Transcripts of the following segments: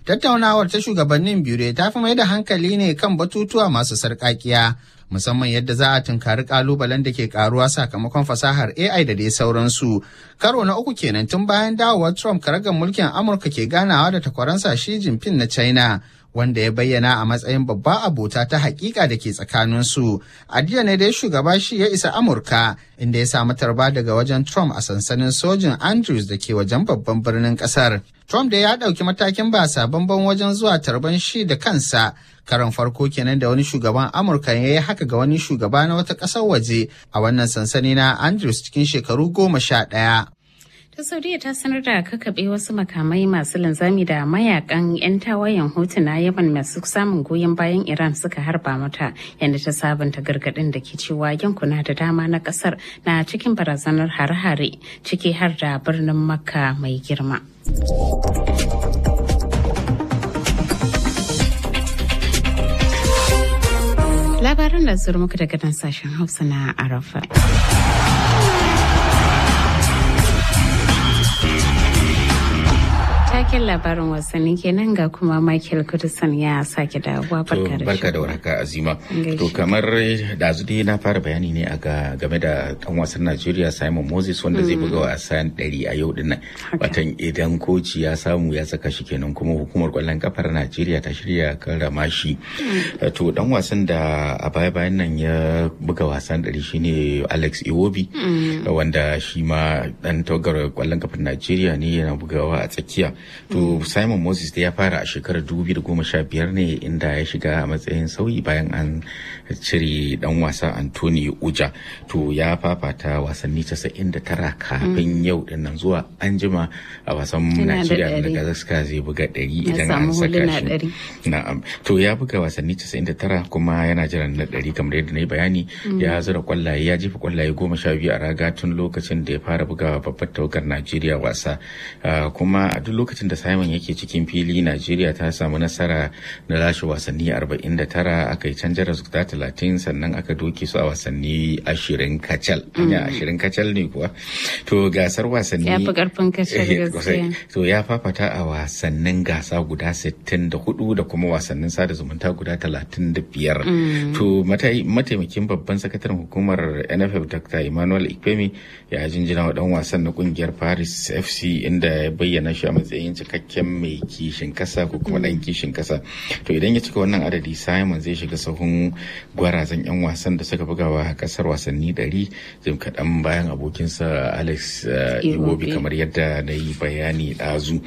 Tattaunawar ta shugabannin biyu ta fi mai da hankali ne kan batutuwa masu sarƙaƙiya. musamman yadda za a tunkari kalubalen da ke karuwa sakamakon fasahar AI da dai sauransu. Karo na uku kenan tun bayan dawowar Trump karagar mulkin Amurka ke ganawa da takwaransa Xi Jinping na China. wanda ya bayyana a matsayin babba abota ta hakika da ke tsakaninsu. A jiya ne dai shugaba shi ya isa Amurka inda ya samu tarba daga wajen Trump a sansanin sojin Andrews da ke wajen babban birnin kasar. Trump da ya ɗauki matakin ba sabon wajen zuwa tarban shi da kansa karon farko kenan da wani shugaban Amurka ya yi haka ga wani shugaba na wata ƙasar waje a wannan sansani na Andrews cikin shekaru goma sha ɗaya. ta saudiya ta sanar da kakaɓe wasu makamai masu linzami da mayakan 'yan tawayen hutu na yaman masu samun goyon bayan iran suka harba mata yadda ta sabunta gargaɗin da ke cewa yankuna da dama na ƙasar na cikin barazanar hare-hare ciki har da birnin makka mai girma labaran da zuru muka daga nan sashen hausa na arafa taken labarin wasanni kenan ga kuma Michael Kudusan ya sake dawowa barka da barka da warhaka Azima to kamar da dai na fara bayani ne a game da dan wasan Najeriya Simon Moses wanda zai buga wasan 100 a yau din nan watan idan koci ya samu ya saka shi kenan kuma hukumar kwallon kafar Najeriya ta shirya karrama shi to dan wasan da a baya bayan nan ya buga wasan 100 shine Alex Iwobi wanda shi ma dan tawagar kwallon kafar Najeriya ne yana bugawa a tsakiya to simon moses da ya fara a shekarar 2015 ne inda ya shiga a matsayin sauyi bayan an cire dan wasa anthony uja to ya fafata wasanni 99 kafin yau dinnan zuwa an jima a wasan najeriya da gazaska zai buga 100 idan an saka shi na'am to ya buga wasanni 99 kuma yana jiran na 100 kamar yadda na yi bayani ya zura kwallaye ya jefa kwallaye goma sha biyu a raga tun lokacin da ya fara buga babbar tawagar najeriya wasa kuma a duk lokacin da Simon yake cikin fili Najeriya ta samu nasara na lashe wasanni 49 aka yi canjar guda 30 sannan aka doke su a wasanni 20 kacal. Anya 20 kacal ne kuwa. To gasar wasanni ya fi karfin kacal gaskiya. To ya fafata a wasannin gasa guda 64 da kuma wasannin sada zumunta guda 35. To mataimakin babban sakataren hukumar NFF Dr. Emmanuel Ikpemi ya jinjina wa dan wasan na kungiyar Paris FC inda ya bayyana shi a matsayin cikakken mai kishin kasa ko kuma dan kishin kasa to idan ya cika wannan adadi simon zai shiga sahun gwarazan yan wasan da suka bugawa kasar wasanni ɗari jim kaɗan bayan abokinsa alex iwobi kamar yadda na yi bayani ɗazu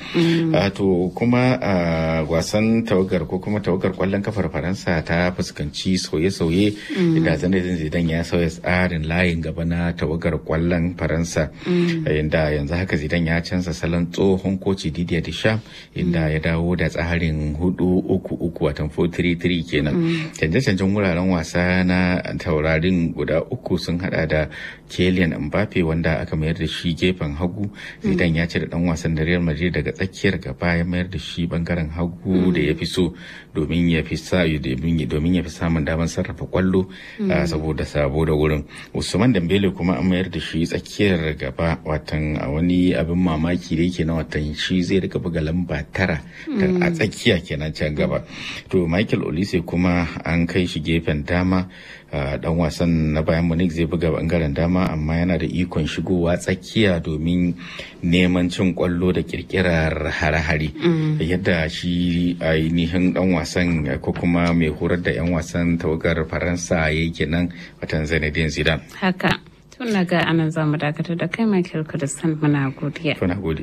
to kuma wasan tawagar ko kuma tawagar kwallon kafar faransa ta fuskanci sauye-sauye da zanadin zidan ya sauya tsarin layin gaba na tawagar kwallon faransa inda yanzu haka zidan ya canza salon tsohon koci Didier Deschamps inda ya dawo da tsarin hudu uku uku watan 433 kenan. Canje-canjen wuraren wasa na taurarin guda uku sun hada da Kylian Mbappe wanda aka mayar da shi gefen hagu. Zidane ya ce da dan wasan da Real Madrid daga tsakiyar gaba ya mayar da shi bangaren hagu da ya fi so domin ya fi sa domin ya fi samun damar sarrafa kwallo saboda sabo da wurin. Usman Dembele kuma an mayar da shi tsakiyar gaba watan a wani abin mamaki da yake na watan shi zai rika buga lamba tara a tsakiya kenan can gaba to michael olise kuma an kai shi gefen dama dan wasan na bayan munich zai buga bangaren dama amma yana da ikon shigowa tsakiya domin neman cin kwallo da kirkirar hare-hare yadda shi ainihin dan wasan ko kuma mai horar da 'yan wasan tawagar faransa yake nan watan zinedine zidane haka tun ga anan zamu dakatar da kai michael kudistan muna godiya Tuna gode.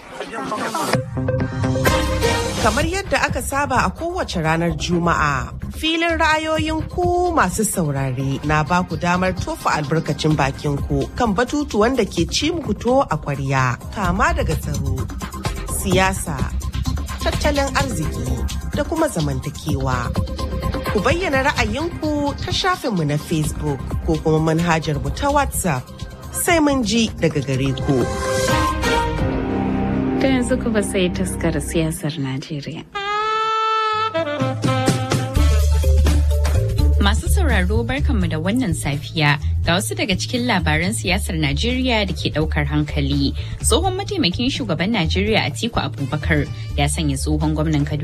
Kamar yadda aka saba a kowace ranar Juma'a, filin ra'ayoyin ku masu saurare na ba ku damar tofa albarkacin bakin ku kan batutuwan da ke ci muku to a kwarya, kama daga tsaro, siyasa, tattalin arziki da kuma zamantakewa. Ku bayyana ra'ayinku ta shafinmu na Facebook ko kuma manhajar mu ta WhatsApp. Sai mun ji daga gare ku. Ta yanzu kuma sai taskar siyasar Najeriya. Masu sauraro barkanmu da wannan safiya ga wasu daga cikin labaran siyasar Najeriya da ke daukar hankali. Tsohon mataimakin shugaban Najeriya Atiku Abubakar ya sanya tsohon gwamnan Kaduna